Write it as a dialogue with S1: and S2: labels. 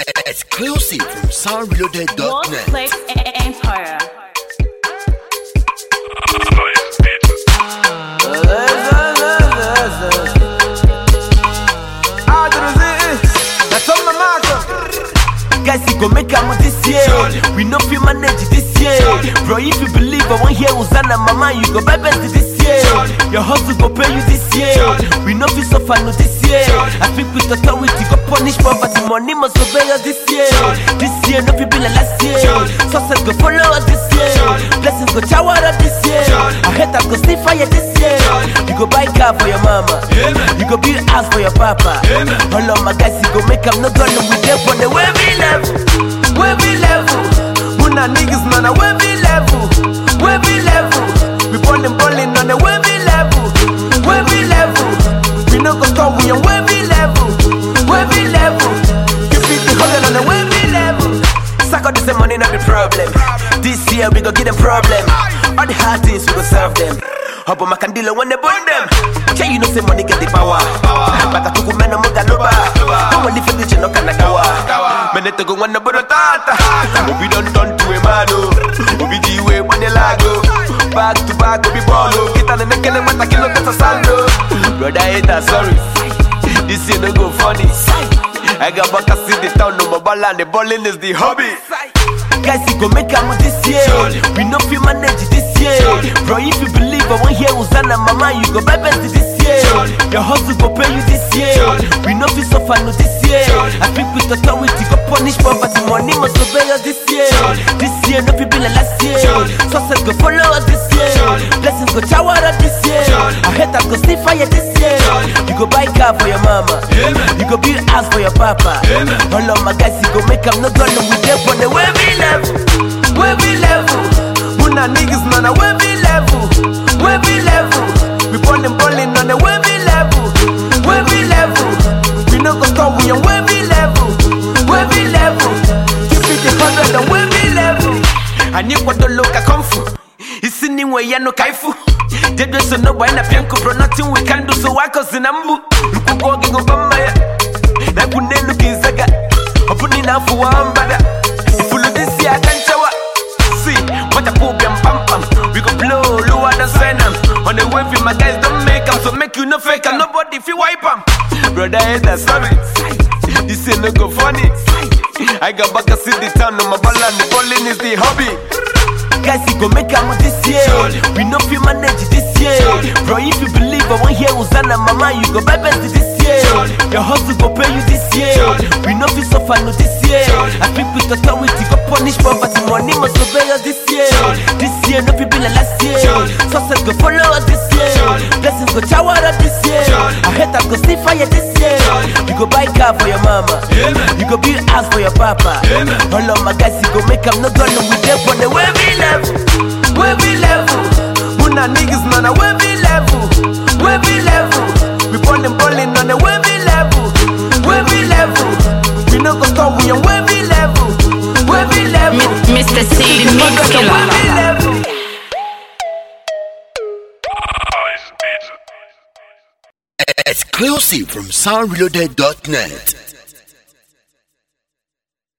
S1: Exclusive from soundreloaded.net.
S2: Workplace Empire.
S3: Guys, you go make am this year. We know fi manage this year. Bro, if you believe I want hear Uzana mama, you go buy best this year. Your hustle go pay you this year. We know fi suffer no this year. I think with authority go punish poverty. Money must obey us this year. This year no fi be like last year. Success go follow us this year. Blessings go shower us this year. I hate that go see fire this year. You go buy car for your mama. You go build house for your papa. All of my guys, you go make am no gonna we there for the wavy level. Wavy level. Muna niggas man a wavy level. Wavy level. We ballin' ballin' on the wavy level. Wavy level. We no go stop, we on wavy level. Wavy level. You beat the hustle on the wavy level. Suck out this money, not the problem. This year we go get them problem. All the hard things we go serve them. Up on my candilo when they burn them. Can you know say money get the power? Baka tuku mena muga loba. Come on, if you ditch no kana kawa. Mene to go when the budo tata. Obi don turn to a mano. Obi jiwe when the lago. Back to back, obi bolo. Kita na nekele mata kilo kata sando. Brother hater, sorry. This year no go funny. I got back see the town, no more ball and the balling is the hobby. Guys, you go make am this year. We know fi manage this year. Bro, if you believe I want hear Uzana mama, you go buy best this year. Your hustle go pay you this year. We know fi suffer no this year. I think with authority go punish poverty. Money must obey us this year. This year no fi be like last year. Success go follow us this year. Blessings go shower us this year. I hate that go see fire this year. You go buy car for your mama. You go build house for your papa. All of my guys, you go make am no gonna we there for the wavy level. Wavy level. Muna niggas man a wavy level. Wavy level. We ballin' ballin' on the wavy level. Wavy level. We no go stop, we on wavy level. Wavy level. Keep it the hundred on wavy level. Ani kwa dolo ka kung fu. Isi ni we ya no kaifu. Dedo so no boy na pianko bro nothing we can do so wako sinambu. Nkukoge ngobamba ya. Na kunenu kizaga. Opuni na fu wambada. Ifulu this year kanchawa. See, what a poop and pam pam. We go blow lower than venom. On the wave, my guys don't make 'em, so make you no fake 'em. Nobody fi wipe 'em. Brother, hate that sorry. This ain't no go funny. I got back a city town on my ball and the bowling is the hobby. Guys, you go make am this year. We know fi manage this year. Bro, if you believe I want hear Uzana mama, you go buy best this year. Your hustle go pay you this year. We know fi suffer no this year. I think with authority go punish poverty. Money must obey us this year. This year no fi be like last year. Success go follow us this year. Blessings go shower us this year. I hate that go see fire this year. You go buy car for your mama. You go build house for your papa. All of my guys, you go make am no gonna we there for the wavy level. Wavy level. Muna niggas man a wavy level. Wavy level. We ballin' ballin' on the wavy level. Wavy level. We no go stop, we on wavy level. Wavy level.
S2: Mr. C, the mix
S3: Wavy
S2: killer.
S3: level.
S1: Exclusive from soundreloaded.net.